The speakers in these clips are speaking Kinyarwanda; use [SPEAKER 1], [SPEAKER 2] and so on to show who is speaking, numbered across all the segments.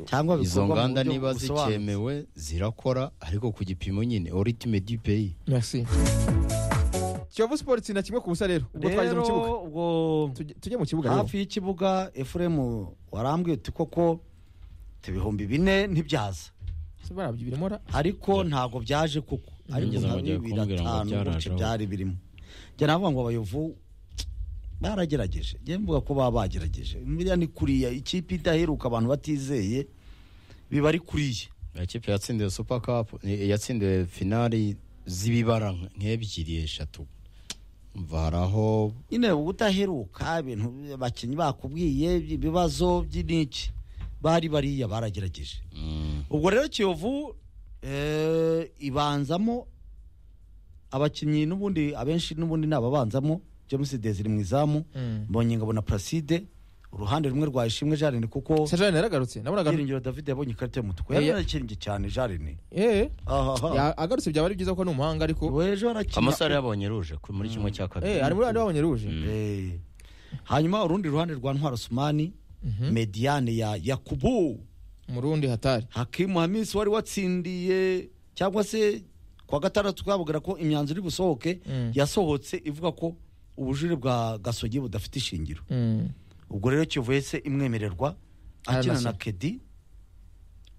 [SPEAKER 1] cyangwa
[SPEAKER 2] izo
[SPEAKER 1] bikorwa mu
[SPEAKER 2] nganda
[SPEAKER 1] buryo
[SPEAKER 2] niba
[SPEAKER 1] busobanutse.
[SPEAKER 2] zikemewe zirakora ariko ku gipimo nyine oritume du peyi
[SPEAKER 1] Merci.
[SPEAKER 3] kiyovu siporo itsinda kimwe ku busa rero ubwo twageze mu
[SPEAKER 1] rero
[SPEAKER 3] kibuga
[SPEAKER 1] ubwo
[SPEAKER 3] Tujye- tujye mu kibuga rero
[SPEAKER 1] hafi y'ikibuga efuremu warambwiye uti koko ibihumbi bine ntibyaza
[SPEAKER 3] Se barabyibirimo ra
[SPEAKER 1] ariko ntabwo byaje kuko ariko
[SPEAKER 2] Nigeze
[SPEAKER 1] nka
[SPEAKER 2] nkongera
[SPEAKER 1] bibiri
[SPEAKER 2] kumbwira ngo byaraje
[SPEAKER 1] atanu gutyo
[SPEAKER 2] aho.
[SPEAKER 1] byari birimo njye navuga ngo abayovu baragerageje njye mvuga ko baba bagerageje buriya ni kuriya ikipe idaheruka abantu batizeye biba ari kuriya
[SPEAKER 2] ikipe yatsindiwe supa kapu yatsindiwe finali z'ibibara nk- nk'ebyiri eshatu umva hari aho
[SPEAKER 1] nyine udaheruka ibintu abakinnyi bakubwiye ibibazo by'iniki bari bariya baragerageje
[SPEAKER 2] mm,
[SPEAKER 1] ubwo rero kiyovu eh, ibanzamo abakinnyi n'ubundi abenshi n'ubundi ni ababanzamo james desire mu izamu mbonyengabo na placide uruhande rumwe rwa ishimwe jarine kuko
[SPEAKER 3] sajane yaragarutse nabonaga
[SPEAKER 1] byiringiro david yabonye ikarita y'umutuku
[SPEAKER 3] Eh, ya-
[SPEAKER 1] yaranakiringi cyane jarine
[SPEAKER 3] eh
[SPEAKER 1] ahaha
[SPEAKER 3] ya- agarutse byaba ari byiza ko ni umuhanga ariko
[SPEAKER 1] wejo arakina
[SPEAKER 2] amasaha yabonye ruje ku- muri kimwe cya kabiri
[SPEAKER 3] eh ari muri bandi babonye ruje
[SPEAKER 2] Mm.
[SPEAKER 1] Eh, hanyuma urundi ruhande rwa ntwaro sumani
[SPEAKER 3] Mhm.
[SPEAKER 1] mediane ya yakubu
[SPEAKER 3] umurundi hatari
[SPEAKER 1] hakimu hamisi wari watsindiye cyangwa se kwa gatandatu twababwira ko imyanzuro iri busohoke
[SPEAKER 3] Mm.
[SPEAKER 1] yasohotse ivuga ko ubujurire bwa gasogi budafite ishingiro
[SPEAKER 3] Mm.
[SPEAKER 1] ubwo rero kivuye se imwemererwa akina na
[SPEAKER 3] Ararasa.
[SPEAKER 1] kedi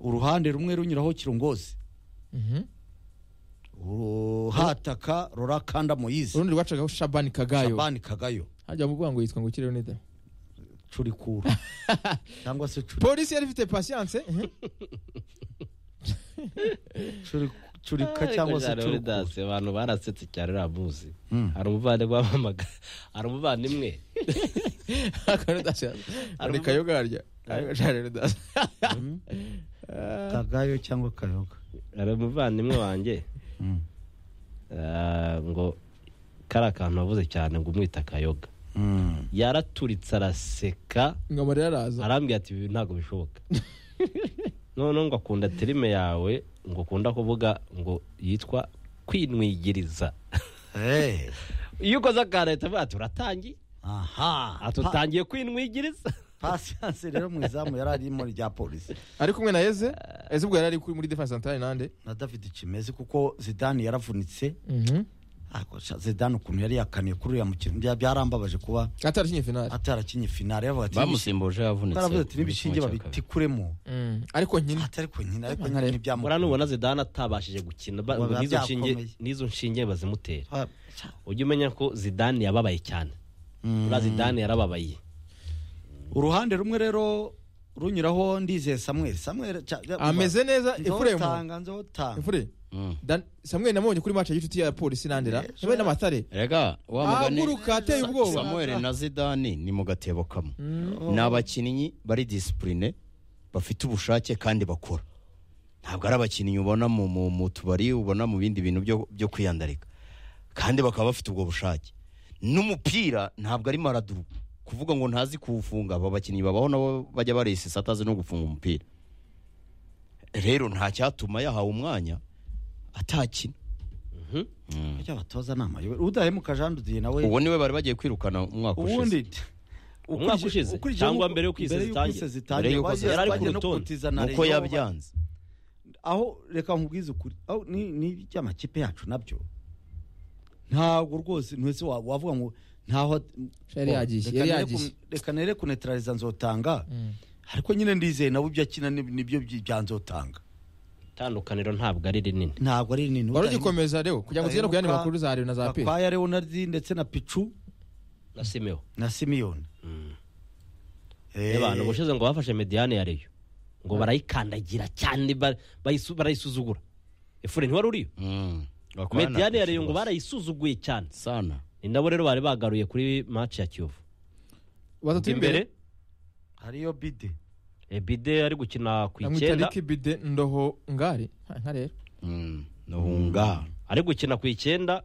[SPEAKER 1] uruhande rumwe runyuraho kirongozi
[SPEAKER 3] Mhm.
[SPEAKER 1] hataka rora kanda moyize
[SPEAKER 3] urundi rwacagaho shabani kagayo
[SPEAKER 1] shabani kagayo
[SPEAKER 3] hajya mu kuvuga ngo yitwa ngo kireho nida
[SPEAKER 1] curikura cyangwa se curi-
[SPEAKER 3] polisi yari ifite pasiyanse
[SPEAKER 1] curi- curika cyangwa se curikura
[SPEAKER 4] dasi abantu barasetse cyane uramuzi
[SPEAKER 1] Mm.
[SPEAKER 4] hari umuvandimwe wamamaga hari umuvandimwe
[SPEAKER 3] ari kayo garya
[SPEAKER 1] Mm. kagayo cyangwa kayoga
[SPEAKER 4] hari umuvandimwe wanjye
[SPEAKER 1] Mm.
[SPEAKER 4] ah, ngo kariya kantu wavuze cyane ngo umwita akayoga
[SPEAKER 1] Mm.
[SPEAKER 4] yaraturitse araseka
[SPEAKER 3] ngo amarira araza
[SPEAKER 4] arambwira ati ibi ntabwo bishoboka noneho ngo akunda terime yawe ngo akunda kuvuga ngo yitwa kwinwigiriza
[SPEAKER 1] Eh.
[SPEAKER 4] iyo ukoze akantu ahita avuga ati uratangiye
[SPEAKER 1] aha Pa-
[SPEAKER 4] atutangiye kwinwigiriza
[SPEAKER 1] pasiyanse rero mu izamu yari arimo rya polisi
[SPEAKER 3] ari kumwe na eze eze ubwo yari ari kuri- muri defense centrale nande
[SPEAKER 1] na david kimeze kuko zidani yaravunitse Ako, sha- zidani ukuntu yari yakaniye kuri uriya mukino bya- byarambabaje kuba
[SPEAKER 3] atari kinye finali
[SPEAKER 1] atarakinye finali yavuga ati
[SPEAKER 2] bamusimbuje yavunitse
[SPEAKER 1] baravuze ati
[SPEAKER 2] muri
[SPEAKER 1] n'ibishinge
[SPEAKER 2] kimwe cya kabiri."
[SPEAKER 1] babitikuremo
[SPEAKER 3] ariko nyine
[SPEAKER 1] atari ko nyina ariko nyina
[SPEAKER 4] buriya
[SPEAKER 1] ntibyamukora
[SPEAKER 4] nubona zidane atabashije gukina ba- ngo
[SPEAKER 1] Biba
[SPEAKER 4] n'izo nshinge
[SPEAKER 1] byakomeye.
[SPEAKER 4] n'izo nshinge bazimutere ujye umenya ko zidane yababaye cyane buriya zidane yarababaye
[SPEAKER 1] uruhande rumwe rero runyuraho ndizeye samuel samuel ca- ja-
[SPEAKER 3] ameze neza ifuremu
[SPEAKER 1] nzotanga nzotanga
[SPEAKER 3] ifure
[SPEAKER 2] Mm.
[SPEAKER 3] Dan- samweli namubonye kuri match y'inshuti ya polisi nandera
[SPEAKER 1] Yes.
[SPEAKER 3] yewe n'amatare
[SPEAKER 2] rega wa mugani
[SPEAKER 3] ahaguruka ateye
[SPEAKER 2] Sa-
[SPEAKER 3] ubwoba
[SPEAKER 2] samuel na zidani ni mu gatebo kamwe ni abakinnyi bari disipurine bafite ubushake kandi bakora ntabwo ari abakinnyi ubona mu, mu, mu tubari ubona mu bindi bintu byo, byo kwiyandarika kandi bakaba bafite ubwo bushake n'umupira ntabwo ari maraduru kuvuga ngo ntazi kuwufunga aba bakinnyi babaho nabo bajya baresesa atazi no gufunga umupira rero nta cyatuma yahawe umwanya atakina
[SPEAKER 1] abatoza ni amayobera udahemuka jean dudiye nawe
[SPEAKER 2] uwo niwe bari bagiye kwirukana umwaka ushize
[SPEAKER 1] ubundi
[SPEAKER 4] Umwaka ushize, cyangwa mbere y'uko iyi sezitangire?
[SPEAKER 2] Mbere y'uko
[SPEAKER 4] yari ari ku
[SPEAKER 1] bagiye no
[SPEAKER 4] rutonde,
[SPEAKER 1] kutiza na
[SPEAKER 2] nuko
[SPEAKER 1] Rayon.
[SPEAKER 2] yabyanze
[SPEAKER 1] aho reka nkubwize ukuri aho ni ni iby'amakipe yacu nabyo ntabwo rwose ntwese wa- wavuga ngo ntaho
[SPEAKER 3] Yari yagiye,
[SPEAKER 1] Reka
[SPEAKER 3] yari
[SPEAKER 1] nere
[SPEAKER 3] yagiye.
[SPEAKER 1] ku- reka nere kunetraliza nzotanga ariko nyine ndizeye nabo ibyo akina ni- nibyo byi- bya nzotanga
[SPEAKER 4] itandukaniro ntabwo ari rinini
[SPEAKER 1] ntabwo ari nini
[SPEAKER 3] wari ugikomeza reo kugira ngo tugere ku yandi makuru za reo na za pe
[SPEAKER 1] kwaya leonardi ndetse na picu
[SPEAKER 4] na simeho
[SPEAKER 1] na simiyoni
[SPEAKER 4] abantu ubushize ngo bafashe mediyane ya reyo ngo barayikandagira cyane ba- bayisu- barayisuzugura efure ntiwari uriyo
[SPEAKER 2] Mm. Bakorana
[SPEAKER 4] mediyane ya
[SPEAKER 2] kenshi
[SPEAKER 4] reyo ngo
[SPEAKER 2] rwose.
[SPEAKER 4] barayisuzuguye cyane
[SPEAKER 2] sana
[SPEAKER 4] ni nabo rero bari bagaruye kuri maci ya kiyovu
[SPEAKER 3] batatu imbere
[SPEAKER 4] imbere
[SPEAKER 1] hariyo bide
[SPEAKER 4] ebide ari gukina ku
[SPEAKER 3] namwita
[SPEAKER 4] icyenda
[SPEAKER 3] riki bide ndoho ngari Ha, nka rero
[SPEAKER 2] Mm. nuhunga
[SPEAKER 4] ari gukina ku icyenda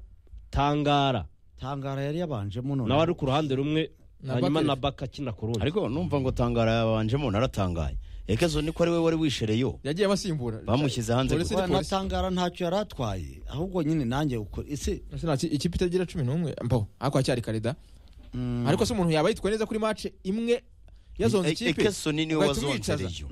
[SPEAKER 4] tangara
[SPEAKER 1] tangara yari yabanjemo none
[SPEAKER 4] nawe ari ku ruhande rumwe
[SPEAKER 3] Na
[SPEAKER 4] hanyuma
[SPEAKER 3] Baka-
[SPEAKER 4] na baka akina ku rundi
[SPEAKER 2] ariko numva ngo tangara yabanjemo naratangaye ekezo niko ari we wari wishereyo
[SPEAKER 3] yagiye abasimbura
[SPEAKER 2] bamushyize hanze
[SPEAKER 3] Polisi-
[SPEAKER 2] kuko
[SPEAKER 1] Wa,
[SPEAKER 3] City Police.
[SPEAKER 1] natangara ntacyo yari atwaye ahubwo nyine nanjye uko- ese
[SPEAKER 3] Ese nta ki- ikipe itagira cumi n'umwe mbo ariko aracyari karida ariko se umuntu yaba yitwaye neza kuri match imwe yazonze
[SPEAKER 2] E-
[SPEAKER 3] ikipe
[SPEAKER 2] ekezo ni niwe
[SPEAKER 3] ugahita umwicaza.
[SPEAKER 2] wazonzereyo